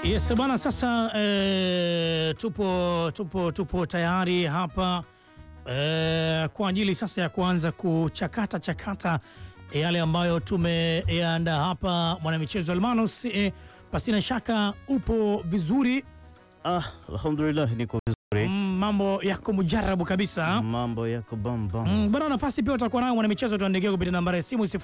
Yes bwana, sasa eh, tupo, tupo, tupo tayari hapa eh, kwa ajili sasa ya kuanza kuchakata chakata yale ambayo tumeyaandaa hapa mwanamichezo Almanus. Eh, pasina shaka upo vizuri Ah, alhamdulillah niko vizuri. mm, mambo yako mujarabu kabisa Mambo yako bamba. Mm, bwana nafasi pia utakuwa nayo mwanamichezo, tuandikia kupitia nambari ya simu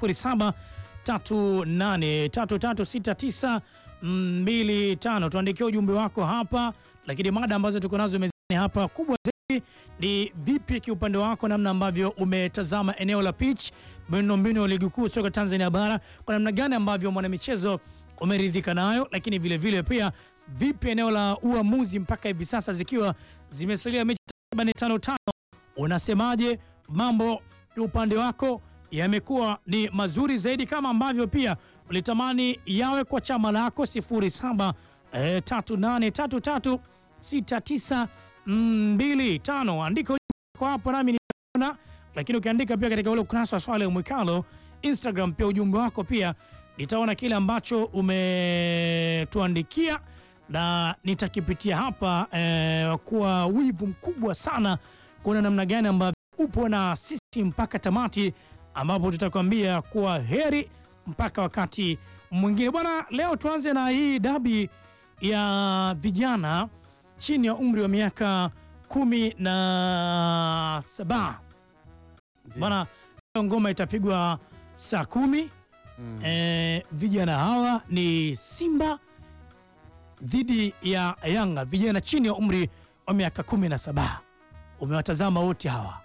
0738336925. Tuandikia ujumbe wako hapa, lakini mada ambazo tuko nazo mezani hapa kubwa zaidi ni vipi kiupande wako, namna ambavyo umetazama eneo la pitch, miundombinu ya ligi kuu soka Tanzania bara, kwa namna gani ambavyo mwanamichezo umeridhika nayo, lakini vile vile pia vipi eneo la uamuzi mpaka hivi sasa zikiwa zimesalia mechi takriban tano tano Unasemaje? Mambo upande wako yamekuwa ni mazuri zaidi kama ambavyo pia ulitamani yawe kwa chama lako 07 eh, 3833 6925. Andika ujumbe wako hapo nami nitaona, lakini ukiandika pia katika ule ukurasa wa Swale Mwikalo Instagram, pia ujumbe wako pia nitaona kile ambacho umetuandikia na nitakipitia hapa eh, kwa wivu mkubwa sana kuona namna gani ambavyo upo na sisi mpaka tamati, ambapo tutakwambia kuwa heri mpaka wakati mwingine. Bwana, leo tuanze na hii dabi ya vijana chini ya umri wa miaka kumi na saba. Bwana, leo ngoma itapigwa saa kumi. Mm. Eh, vijana hawa ni Simba dhidi ya Yanga, vijana chini ya umri wa miaka kumi na saba. Umewatazama wote hawa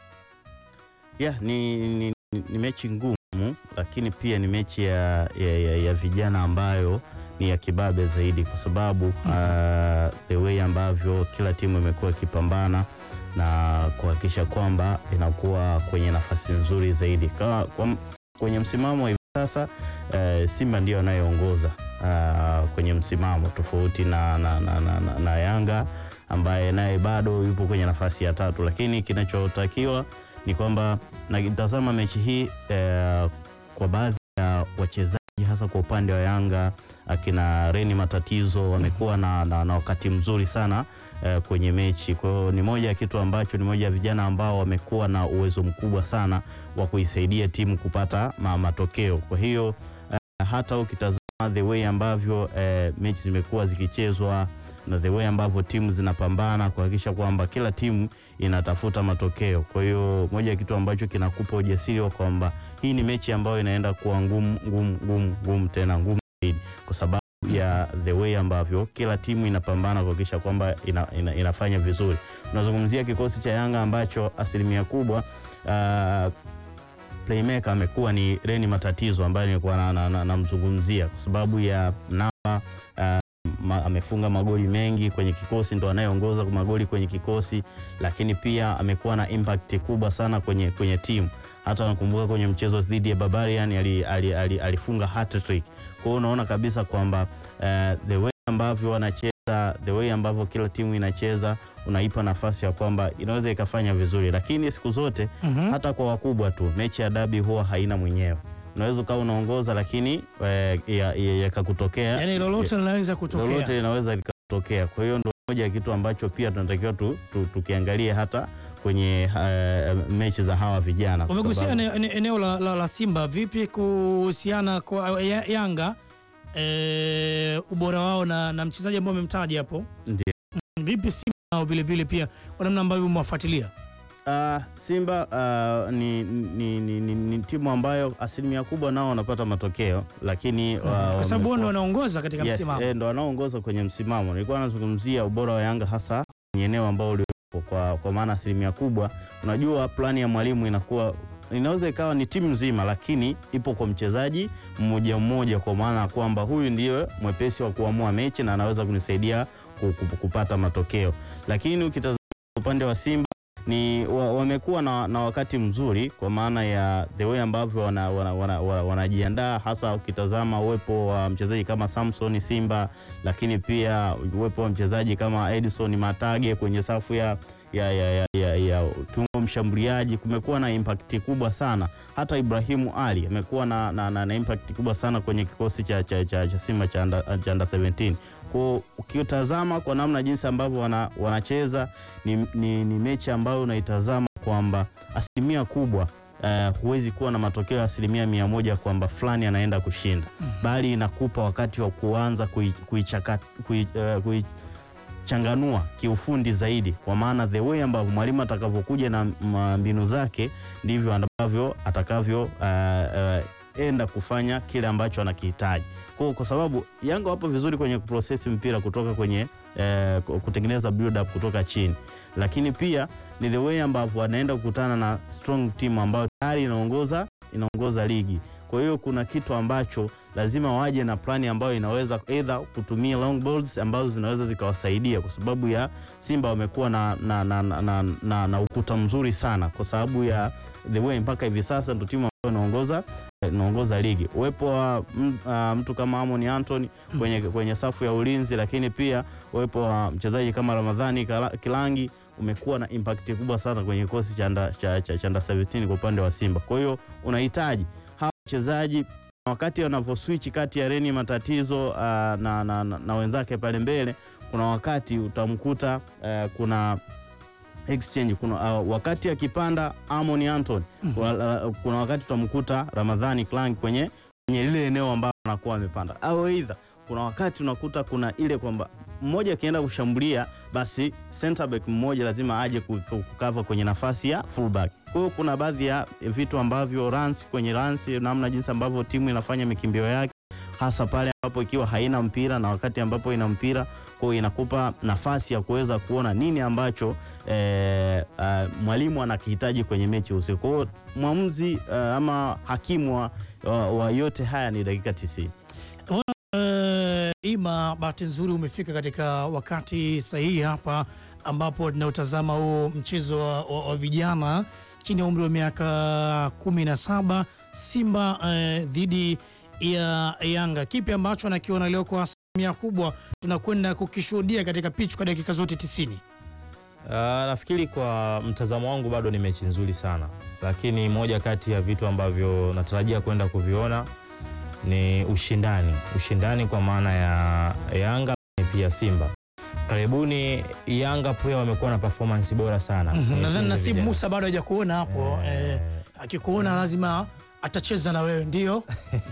Yeah, ni, ni, ni, ni mechi ngumu lakini pia ni mechi ya, ya, ya, ya vijana ambayo ni ya kibabe zaidi kwa sababu uh, the way ambavyo kila timu imekuwa ikipambana na kuhakikisha kwamba inakuwa kwenye nafasi nzuri zaidi kwa, kwa, kwenye msimamo hivi sasa uh, Simba ndio anayeongoza uh, kwenye msimamo tofauti na, na, na, na, na, na Yanga ambaye naye bado yupo kwenye nafasi ya tatu, lakini kinachotakiwa ni kwamba nakitazama mechi hii eh, kwa baadhi ya wachezaji hasa kwa upande wa Yanga akina Reni Matatizo wamekuwa na, na, na wakati mzuri sana eh, kwenye mechi. Kwa hiyo ni moja ya kitu ambacho ni moja ya vijana ambao wamekuwa na uwezo mkubwa sana wa kuisaidia timu kupata ma, matokeo. Kwa hiyo eh, hata ukitazama the way ambavyo eh, mechi zimekuwa zikichezwa na the way ambavyo timu zinapambana kuhakikisha kwamba kila timu inatafuta matokeo. Kwa hiyo moja ya kitu ambacho kinakupa ujasiri wa kwamba hii ni mechi ambayo inaenda kuwa ngumu ngumu ngumu ngumu tena ngumu zaidi, kwa sababu ya the way ambavyo kila timu inapambana kuhakikisha kwamba ina, ina, inafanya vizuri. Tunazungumzia kikosi cha Yanga ambacho asilimia kubwa uh, playmaker amekuwa ni Reni Matatizo ambaye nilikuwa namzungumzia na, na, na kwa sababu ya namba uh, ma, amefunga magoli mengi kwenye kikosi, ndo anayeongoza kwa magoli kwenye kikosi, lakini pia amekuwa na impact kubwa sana kwenye, kwenye timu. Hata nakumbuka kwenye mchezo dhidi ya Barbarian ali, ali, ali, alifunga hat-trick. Kwa hiyo unaona kabisa kwamba uh, the way ambavyo wanacheza, the way ambavyo kila timu inacheza unaipa nafasi ya kwamba inaweza ikafanya vizuri, lakini siku zote Mhm. hata kwa wakubwa tu mechi ya dabi huwa haina mwenyewe. Unaweza ukawa unaongoza lakini yakakutokea ya, ya yani lolote linaweza kutokea. lolote linaweza likatokea. Kwa hiyo ndo moja ya kitu ambacho pia tunatakiwa tu, tu, tukiangalie hata kwenye uh, mechi za hawa vijana kwa Umegusia sababu- ene- ene- eneo la, la, la Simba vipi kuhusiana kwa ya, Yanga eh, ubora wao na, na mchezaji ambao umemtaja hapo, Ndiyo. vipi Simba nao vile vile pia kwa namna ambavyo umewafuatilia? Ah, Simba ah, ni, ni, ni, ni, ni timu ambayo asilimia kubwa nao wanapata matokeo lakini wa- kwa sababu wao ndio wamekuwa- wanaongoza katika Yes, msimamo. eh, ndo wanaoongoza kwenye msimamo. Nilikuwa nazungumzia ubora wa Yanga hasa kwenye eneo ambao uliopo kwa, kwa maana asilimia kubwa, unajua plani ya mwalimu inakuwa inaweza ikawa ni timu nzima, lakini ipo kwa mchezaji mmoja mmoja, kwa maana ya kwamba huyu ndiye mwepesi wa kuamua mechi na anaweza kunisaidia ku- ku- kupata matokeo. Lakini ukitazama upande wa Simba ni wa- wamekuwa na, na wakati mzuri kwa maana ya the way ambavyo wanajiandaa wana, wana, wana, wanajiandaa, hasa ukitazama uwepo wa mchezaji kama Samson Simba, lakini pia uwepo wa mchezaji kama Edison Matage kwenye safu ya ya, ya, ya, ya, ya kiungo mshambuliaji kumekuwa na impact kubwa sana. Hata Ibrahimu Ali amekuwa na, na, na, na impact kubwa sana kwenye kikosi cha, cha, cha, cha Simba cha under, cha under 17. Kwa ukitazama kwa namna jinsi ambavyo wana, wanacheza ni, ni, ni mechi ambayo unaitazama kwamba asilimia kubwa uh, huwezi kuwa na matokeo ya asilimia mia moja kwamba fulani anaenda kushinda bali inakupa wakati wa kuanza kuichanganua kui, kui, uh, kiufundi zaidi, kwa maana the way ambavyo mwalimu atakavyokuja na mbinu zake ndivyo ambavyo atakavyo uh, uh, enda kufanya kile ambacho anakihitaji. Kwa, kwa sababu Yanga wapo vizuri kwenye kuprocess mpira kutoka kwenye eh, kutengeneza build up kutoka chini, lakini pia ni the way ambavyo wanaenda kukutana na strong team ambayo tayari inaongoza inaongoza ligi. Kwa hiyo kuna kitu ambacho lazima waje na plani ambayo inaweza either kutumia long balls ambazo zinaweza zikawasaidia, kwa sababu ya Simba wamekuwa na, na, na, na, na, na, na ukuta mzuri sana, kwa sababu ya the way mpaka hivi sasa ndio timu ambayo inaongoza inaongoza ligi. Uwepo wa uh, mtu kama Amon Anthony kwenye, kwenye safu ya ulinzi, lakini pia uwepo wa mchezaji kama Ramadhani Kilangi umekuwa na impact kubwa sana kwenye kikosi cha Under 17 kwa upande wa Simba. Kwa hiyo unahitaji hawa wachezaji wakati wanavyoswitch kati ya Reni Matatizo uh, na, na, na, na wenzake pale mbele, kuna wakati utamkuta uh, kuna exchange kuna uh, wakati akipanda Amon Anton mm -hmm. kuna, kuna wakati utamkuta Ramadhani Klang kwenye kwenye lile eneo ambalo anakuwa amepanda, au aidha kuna wakati unakuta kuna ile kwamba mmoja akienda kushambulia basi center back mmoja lazima aje kukava kwenye nafasi ya fullback. Kwa hiyo kuna baadhi ya vitu ambavyo runs kwenye runs, namna jinsi ambavyo timu inafanya mikimbio yake hasa pale ambapo ikiwa haina mpira na wakati ambapo ina mpira, kwa hiyo inakupa nafasi ya kuweza kuona nini ambacho e, mwalimu anakihitaji kwenye mechi usiku. Kwa hiyo mwamuzi uh, ama hakimu wa, wa, wa yote haya ni dakika 90. Uh, Ima, bahati nzuri umefika katika wakati sahihi hapa ambapo tunaotazama huu mchezo wa, wa, wa vijana chini ya umri wa miaka kumi na saba Simba uh, dhidi ya Yanga. Kipi ambacho anakiona leo kwa asilimia kubwa tunakwenda kukishuhudia katika pichu kwa dakika zote tisini? Uh, nafikiri kwa mtazamo wangu bado ni mechi nzuri sana, lakini moja kati ya vitu ambavyo natarajia kwenda kuviona ni ushindani, ushindani kwa maana ya Yanga pia Simba. Karibuni Yanga pia wamekuwa na performance bora sana. mm -hmm. Nadhani Nasibu Musa bado hajakuona hapo eh, eh, akikuona lazima atacheza na wewe ndio,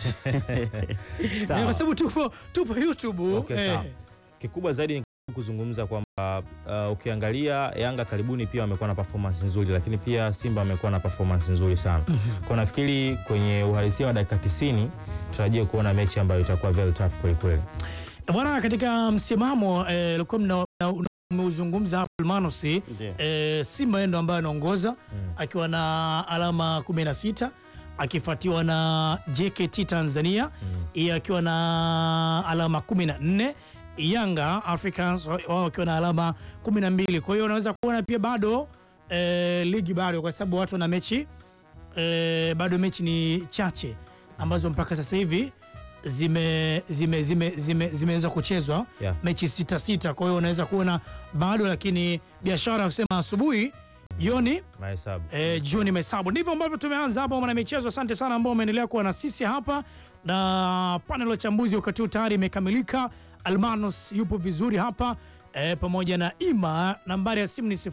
kwa sababu tupo, tupo YouTube. Okay, eh. Kikubwa zaidi ni kuzungumza kwamba uh, ukiangalia Yanga karibuni pia wamekuwa na performance nzuri, lakini pia Simba wamekuwa na performance nzuri sana. mm -hmm. Kwa nafikiri kwenye uhalisia wa dakika 90 tutarajie kuona mechi ambayo itakuwa very tough kweli kweli. Bwana, katika msimamo ulikuwa eh, umeuzungumza hapo Almanosi eh, Simba ndo ambaye anaongoza mm. akiwa na alama 16 akifuatiwa na JKT Tanzania mm. akiwa na alama 14 Yanga Africans wao wakiwa na alama 12. Kwa hiyo unaweza kuona pia bado e, ligi bado, kwa sababu watu wana mechi e, bado mechi ni chache ambazo mpaka sasa hivi zime zime zimeweza zime, zime kuchezwa yeah. mechi sita sita. Kwa hiyo unaweza kuona bado, lakini biashara kusema asubuhi jioni mahesabu e, jioni mahesabu. Ndivyo ambavyo tumeanza hapa mwana michezo. Asante sana ambao umeendelea kuwa na sisi hapa, na panel ya uchambuzi wakati huu tayari imekamilika. Almanos yupo vizuri hapa e, pamoja na Ima. Nambari ya simu ni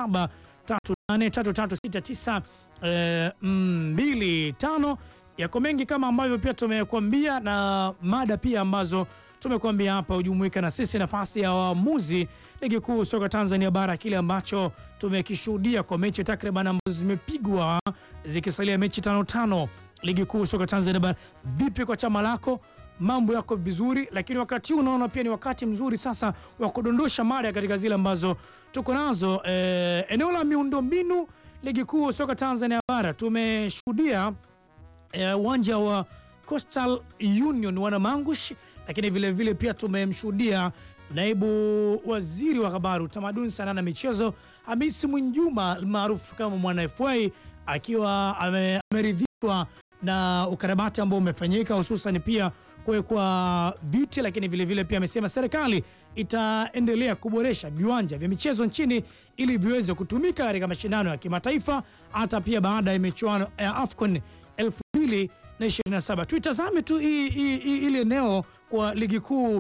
0738336925. Yako mengi kama ambavyo pia tumekuambia na mada pia ambazo tumekuambia hapa, hujumuika na sisi. Nafasi ya waamuzi ligi kuu soka Tanzania bara, kile ambacho tumekishuhudia kwa mechi takriban ambazo zimepigwa zikisalia mechi tano tano ligi kuu soka Tanzania bara. Vipi kwa chama lako? Mambo yako vizuri, lakini wakati huu unaona pia ni wakati mzuri sasa wa kudondosha mada katika zile ambazo tuko nazo. E, eneo la miundombinu ligi kuu soka Tanzania bara tumeshuhudia uwanja e, wa Coastal Union Wanamangush, lakini vilevile vile pia tumemshuhudia naibu waziri wa habari, utamaduni, sanaa na michezo Hamisi Mwinjuma maarufu kama Mwana FA akiwa ameridhishwa na ukarabati ambao umefanyika hususan pia kuwekwa viti, lakini vilevile vile pia amesema serikali itaendelea kuboresha viwanja vya michezo nchini ili viweze kutumika katika mashindano ya kimataifa hata pia baada ya michuano ya AFCON 2027. Tuitazame tu ili eneo kwa ligi kuu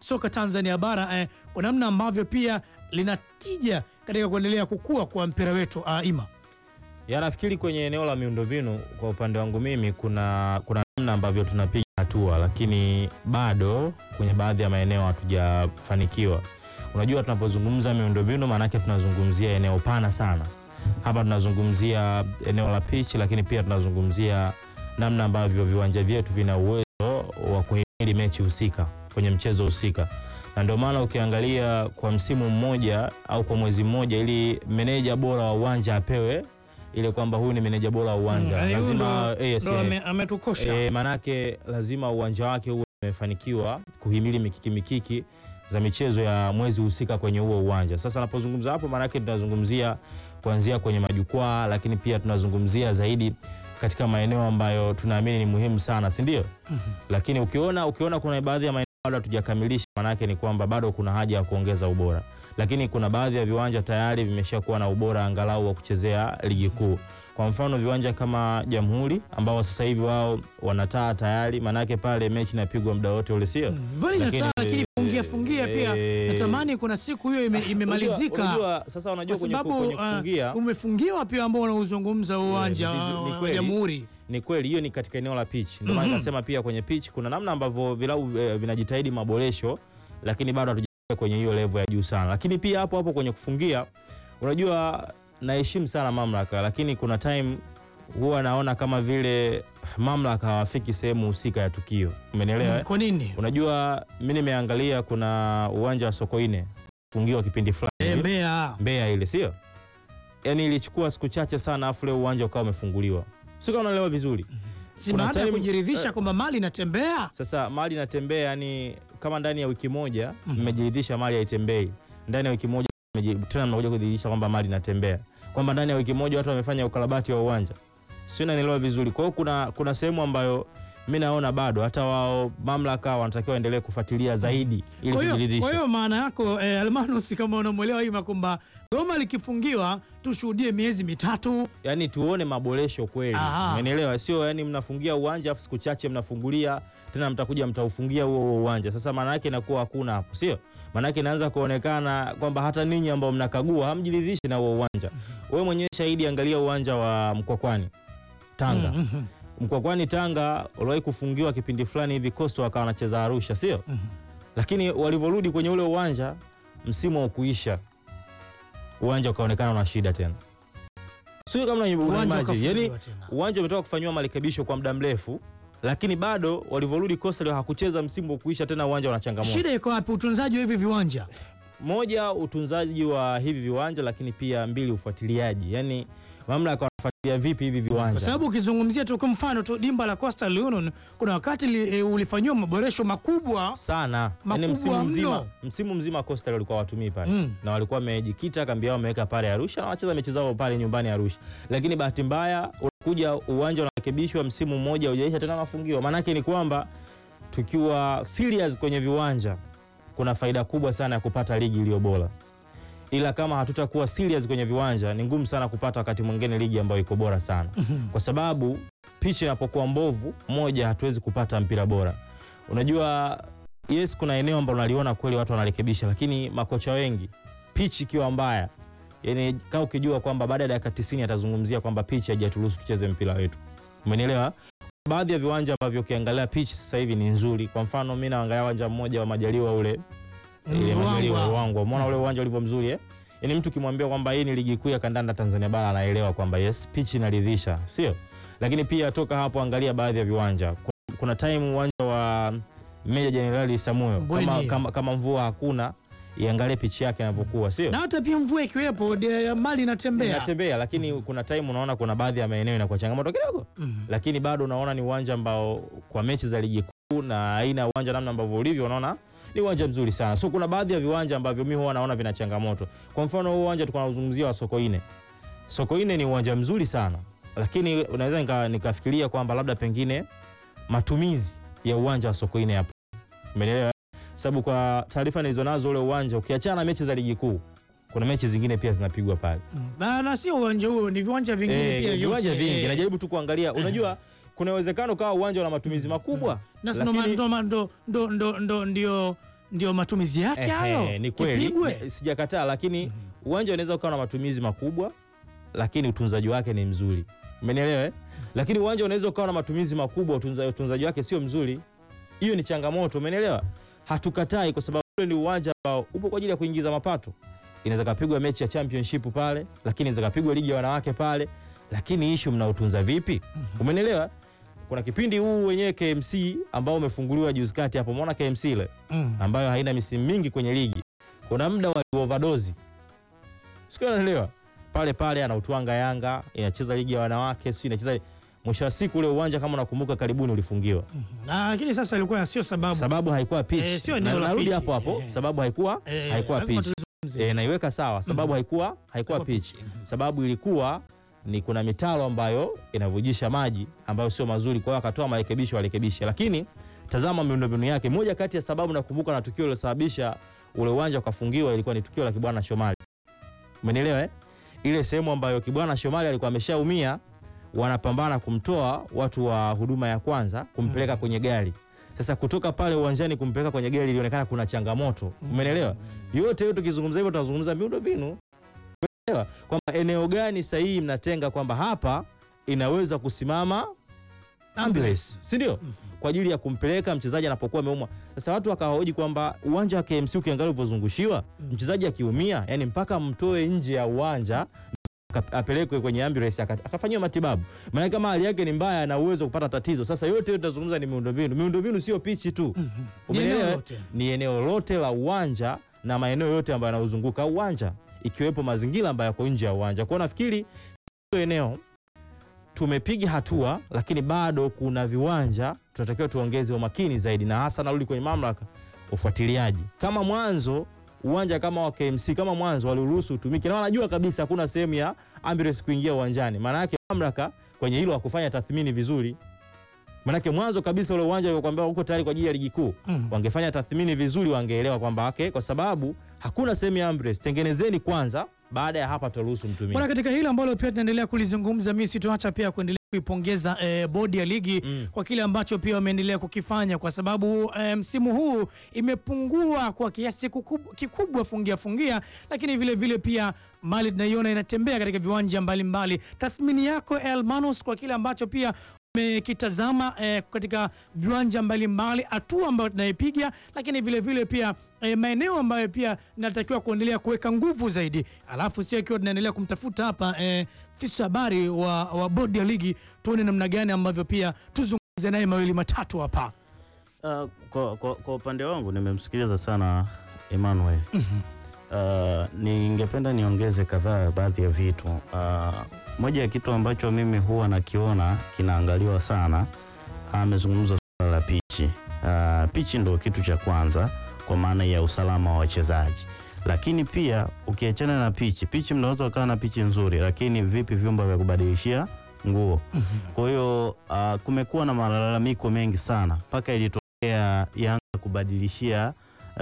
soka Tanzania bara eh, kwa namna ambavyo pia linatija katika kuendelea kukua kwa mpira wetu uh, ima Ya, nafikiri kwenye eneo la miundombinu kwa upande wangu mimi kuna kuna namna ambavyo tunapiga hatua, lakini bado kwenye baadhi ya maeneo hatujafanikiwa. Unajua, tunapozungumza miundombinu, maanake tunazungumzia eneo pana sana. Hapa tunazungumzia eneo la pitch, lakini pia tunazungumzia namna ambavyo viwanja vyetu vina uwezo wa kuhimili mechi husika kwenye mchezo husika, na ndio maana ukiangalia kwa msimu mmoja au kwa mwezi mmoja, ili meneja bora wa uwanja apewe ile kwamba huyu ni meneja bora wa uwanja Mm, lazima ndo- yes, ndo eh, ame- ametukosha eh, manake lazima uwanja wake uwe umefanikiwa kuhimili mikiki mikiki za michezo ya mwezi husika kwenye huo uwanja. Sasa napozungumza hapo, manake tunazungumzia kuanzia kwenye majukwaa, lakini pia tunazungumzia zaidi katika maeneo ambayo tunaamini ni muhimu sana, si ndio? Lakini ukiona ukiona kuna baadhi ya maeneo bado hatujakamilisha, manake ni kwamba bado kuna haja ya kuongeza ubora, lakini kuna baadhi ya viwanja tayari vimeshakuwa na ubora angalau wa kuchezea ligi kuu. Kwa mfano viwanja kama Jamhuri ambao sasa hivi wao wanataa tayari, manake pale mechi inapigwa muda wote ule, sio? bali Lakini, nataa lakini eh, fungia fungia pia eh, natamani kuna siku hiyo ime, imemalizika Unajua, unajua, sasa unajua kwa kwenye, sababu kwenye uh, kufungia umefungiwa pia ambao unauzungumza uwanja ni vizu- ni wa kweli. Jamhuri ni kweli hiyo ni katika eneo la pitch. Ndio maana Mhm. nikasema pia kwenye pitch kuna namna ambavyo vilabu eh, vinajitahidi maboresho, lakini bado hatujafika kwenye hiyo level ya juu sana. Lakini pia hapo hapo kwenye kufungia, unajua naheshimu sana mamlaka, lakini kuna time huwa naona kama vile mamlaka hawafiki sehemu husika ya tukio. Umenielewa? eh? kwa nini Unajua mi nimeangalia kuna uwanja wa Sokoine fungiwa kipindi fulani Eh, hivi. Mbeya Mbeya ile sio? Yaani ilichukua siku chache sana afu ule uwanja ukawa umefunguliwa. Sio kama unaelewa vizuri. si kuna baada ya time- kujiridhisha eh, kwamba mali inatembea Sasa mali inatembea, yani kama ndani ya wiki moja Mhm. mmejiridhisha mali haitembei, ndani ya wiki moja mmeji- tena mnakuja kudhihirisha kwamba mali inatembea, kwamba ndani ya wiki moja watu wamefanya ukarabati wa uwanja, sio? Unanielewa vizuri? Kwa hiyo kuna, kuna sehemu ambayo mi naona bado hata wao mamlaka wanatakiwa waendelee kufuatilia zaidi ili Kwa hiyo- kujiridhisha. kwa hiyo maana yako eh, Almanus kama unamwelewa Ima kwamba Goma likifungiwa tushuhudie miezi mitatu yani tuone maboresho kweli, Aha. umenielewa? Sio yani mnafungia uwanja afu siku chache mnafungulia tena, mtakuja mtaufungia huo huo uwanja. Sasa maana yake inakuwa hakuna hapo, sio? Maana yake inaanza kuonekana kwamba hata ninyi ambao mnakagua hamjiridhishi na huo uwanja. Wewe mwenyewe shahidi, angalia uwanja wa Mkwakwani Tanga. Mhm. Mkwakwani Tanga uliwahi kufungiwa kipindi fulani hivi, Coastal wakawa wanacheza Arusha, sio? Mhm. Lakini walivyorudi kwenye ule uwanja msimu wa kuisha, uwanja ukaonekana una shida tena, sio kama una Uwanja imagine. ukafungiwa yani tena. uwanja umetoka kufanyiwa marekebisho kwa muda mrefu, lakini bado walivyorudi Coastal hakucheza msimu wa kuisha tena, uwanja una changamoto. Shida iko wapi? Utunzaji wa hivi viwanja Moja, utunzaji wa hivi viwanja, lakini pia mbili, ufuatiliaji. Yani mamlaka wanafuatilia vipi hivi kwa viwanja? sababu ukizungumzia tu kwa mfano tu dimba la Coastal Union kuna wakati li, e, ulifanyiwa maboresho makubwa sana yani Makubwa msimu mno. mzima, msimu mzima Coastal walikuwa watumii pale Mm. na walikuwa wamejikita kambi yao wameweka pale Arusha na wacheza mechi zao pale nyumbani Arusha, lakini bahati mbaya unakuja uwanja unarekebishwa msimu mmoja hujaisha tena unafungiwa. Maanake ni kwamba tukiwa serious kwenye viwanja kuna faida kubwa sana ya kupata ligi iliyo bora, ila kama hatutakuwa serious kwenye viwanja ni ngumu sana kupata wakati mwingine ligi ambayo iko bora sana kwa sababu pitch inapokuwa mbovu, moja, hatuwezi kupata mpira bora. Unajua, yes, kuna eneo ambalo unaliona kweli watu wanarekebisha, lakini makocha wengi pitch ikiwa mbaya, yani kama ukijua kwamba baada ya dakika 90 atazungumzia kwamba pitch haijaturuhusu tucheze mpira wetu, umenielewa? Baadhi ya viwanja ambavyo ukiangalia pitch sasa hivi ni nzuri. Kwa mfano mimi naangalia uwanja mmoja wa Majaliwa ule ile Majaliwa Ruangwa. Ruangwa, umeona ule uwanja ulivyo mzuri eh? Yaani mtu ukimwambia kwamba hii ni ligi kuu ya kandanda Tanzania bara anaelewa kwamba yes, pitch inaridhisha, sio? Lakini pia toka hapo angalia baadhi ya viwanja. Ku- Kuna time uwanja wa Meja Jenerali Samuel Mbweni. kama, kama, kama mvua hakuna iangalie pitch yake inavyokuwa, sio? na hata pia mvua ikiwepo de- mali inatembea Inatembea, lakini kuna time unaona kuna baadhi ya maeneo inakuwa changamoto kidogo Mhm. lakini bado unaona ni uwanja ambao kwa mechi za ligi kuu na aina ya uwanja namna ambavyo ulivyo, unaona ni uwanja mzuri sana. So kuna baadhi ya viwanja ambavyo mimi huwa naona vina changamoto. Kwa mfano huu uwanja tulikuwa tunazungumzia wa Sokoine. Sokoine ni uwanja mzuri sana, lakini unaweza nika, nikafikiria kwamba labda pengine matumizi ya uwanja wa Sokoine hapo, umeelewa? Sababu kwa taarifa nilizonazo ule uwanja ukiachana na mechi za ligi kuu, kuna mechi zingine pia zinapigwa pale. na, na sio uwanja huo, ni viwanja vingine Eh, pia viwanja vyote, vingi, eh. najaribu tu kuangalia. Unajua kuna uwezekano kawa uwanja una matumizi makubwa Na sino lakini- ma- ndo, ndo, ndo, ndo, ndo, ndio ndio matumizi yake Ehe, hayo. ni kweli Kipigwe. Ni- sijakataa, lakini uwanja unaweza ukawa na matumizi makubwa, lakini utunzaji wake ni mzuri. Umenielewa? eh? Lakini uwanja unaweza ukawa na matumizi makubwa, utunza- utunzaji wake sio mzuri. Hiyo ni changamoto, umenielewa? Hatukatai kwa sababu ule ni uwanja ambao upo kwa ajili ya kuingiza mapato. Inaweza kapigwa mechi ya championship pale, lakini inaweza kapigwa ligi ya wanawake pale, lakini issue mnautunza vipi? Umenielewa? Kuna kipindi huu wenyewe KMC ambao umefunguliwa juzi kati hapo, umeona KMC ile Mm. ambayo haina misimu mingi kwenye ligi, kuna muda wa overdose, sio? Unaelewa? Pale pale anautwanga Yanga, inacheza ligi ya wanawake, sio inacheza. Mwisho wa siku ule uwanja kama unakumbuka, karibuni ulifungiwa, Na lakini sasa ilikuwa sio sababu. sababu haikuwa pitch. Eh, sio Na- eneo la narudi pitch. hapo hapo, Eh. sababu haikuwa Eh, haikuwa lazima pitch. tulizungumzie. Eh, naiweka sawa, sababu haikuwa haikuwa pitch, sababu ilikuwa ni kuna mitaro ambayo inavujisha maji ambayo sio mazuri, kwa hiyo akatoa marekebisho warekebishe, lakini tazama miundombinu yake. Moja kati ya sababu nakumbuka na tukio lilosababisha ule uwanja ukafungiwa ilikuwa ni tukio la Kibwana Shomali, umenielewa eh? Ile sehemu ambayo Kibwana Shomali alikuwa ameshaumia, wanapambana kumtoa watu wa huduma ya kwanza kumpeleka kwenye gari. Sasa kutoka pale uwanjani kumpeleka kwenye gari ilionekana kuna changamoto, umenielewa? Yote yote tukizungumza hivyo tunazungumza miundombinu Umeelewa? kwamba eneo gani sahihi mnatenga kwamba hapa inaweza kusimama ambulance, si ndio? Kwa ajili ya kumpeleka mchezaji anapokuwa ameumwa. Sasa watu wakahoji kwamba uwanja wa KMC ukiangalia ulivyozungushiwa, mchezaji akiumia, yani mpaka mtoe nje ya uwanja aka- apelekwe kwenye ambulance aka- akafanyiwa matibabu. Maana kama hali yake ni mbaya, ana uwezo wa kupata tatizo. Sasa yote yote tunazungumza ni miundombinu. Miundombinu sio pichi tu, Ni Umeelewa, eneo eh? lote. ni eneo lote la uwanja na maeneo yote ambayo yanauzunguka uwanja ikiwepo mazingira ambayo yako nje ya uwanja. Kwa hiyo nafikiri hilo eneo tumepiga hatua, lakini bado kuna viwanja tunatakiwa tuongeze umakini zaidi, na hasa narudi kwenye mamlaka ufuatiliaji. Kama mwanzo uwanja kama wa KMC kama mwanzo waliruhusu utumike na wanajua kabisa hakuna sehemu ya ambulance kuingia uwanjani, maana yake mamlaka kwenye hilo hakufanya tathmini vizuri. Maanake mwanzo kabisa ule uwanja uliokuambia uko tayari kwa ajili ya ligi kuu Mm. wangefanya tathmini vizuri, wangeelewa kwamba okay, kwa sababu hakuna sehemu ya ambulance, tengenezeni kwanza, baada ya hapa tutaruhusu mtumie. Bwana, katika hilo ambalo pia tunaendelea kulizungumza, mimi sitoacha pia kuendelea kuipongeza eh, bodi ya ligi Mm. kwa kile ambacho pia wameendelea kukifanya, kwa sababu eh, msimu huu imepungua kwa kiasi kukub- kikubwa fungia fungia, lakini vile vile pia mali tunaiona inatembea katika viwanja mbalimbali. Tathmini yako Elmanus kwa kile ambacho pia umekitazama eh, katika viwanja mbalimbali, hatua ambayo tunaipiga, lakini vile vile pia eh, maeneo ambayo pia natakiwa kuendelea kuweka nguvu zaidi, alafu sio ikiwa tunaendelea kumtafuta hapa eh, afisa habari wa, wa bodi ya ligi, tuone namna gani ambavyo pia tuzungumze naye mawili matatu hapa. Uh, kwa, kwa, kwa upande wangu nimemsikiliza sana Emmanuel. Uh, ningependa niongeze kadhaa baadhi ya vitu. Uh, moja ya kitu ambacho mimi huwa nakiona kinaangaliwa sana, amezungumza suala la pichi. Uh, pichi ndo kitu cha kwanza kwa maana ya usalama wa wachezaji, lakini pia ukiachana na pichi, pichi mnaweza ukawa na pichi nzuri, lakini vipi vyumba vya kubadilishia nguo? Kwa hiyo uh, kumekuwa na malalamiko mengi sana mpaka ilitokea Yanga kubadilishia uh,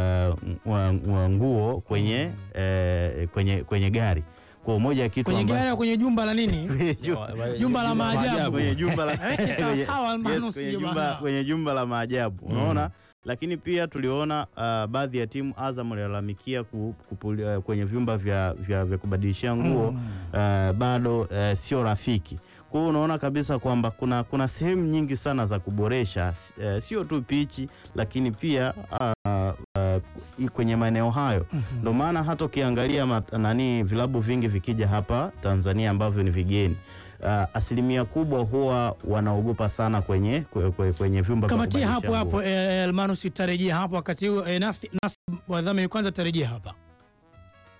wa- wa- nguo kwenye, eh, kwenye, kwenye gari kwa moja ya kitu Kwenye amba- gari au kwenye jumba la nini? kwenye ju- Jumba la maajabu. kwenye jumba la Aweke sawa kwenye- sawa, Almanus, yes, kwenye hiyo jumba- bana. kwenye jumba la maajabu unaona lakini pia tuliona uh, baadhi ya timu Azam walilalamikia ku, kupuli- uh, kwenye vyumba vya, vya, vya kubadilishia nguo uh, bado uh, sio rafiki. Kwa hiyo unaona kabisa kwamba kuna, kuna sehemu nyingi sana za kuboresha s- uh, sio tu pichi lakini pia uh, uh, kwenye maeneo hayo ndio maana hata ukiangalia ma- nani vilabu vingi vikija hapa Tanzania ambavyo ni vigeni uh, asilimia kubwa huwa wanaogopa sana kwenye, kwe- kwe- kwenye vyumba vya Kamatia kubadilisha hapo nguo. hapo, eh, Elmanus, tarejea hapo wakati huu eh, Nathi- Nasib wadhamini kwanza, tarejea hapa.